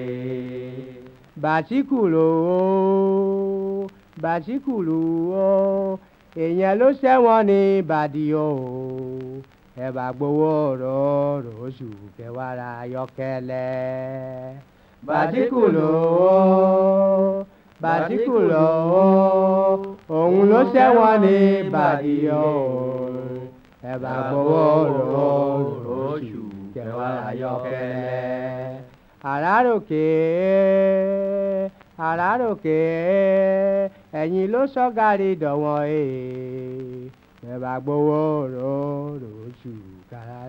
bàtíkùlù o bàtíkùlù o èèyàn ló ṣẹ̀wọ̀n ní ìbàdí o ẹ bá gbowó òróró oṣù kẹwàrà ayọ́kẹ́lẹ́ bàtíkùlù o bàtíkùlù o òun ló ṣẹ̀wọ̀n ní ìbàdí o ẹ bá gbowó òróró oṣù kẹwàrà ayọ́kẹ́lẹ́ àràròkè àràròkè ẹ̀yin ló sọ́gàrí dọ̀wọ́n ẹ̀ ẹ bá gbowó òróró oṣù kẹwàrà.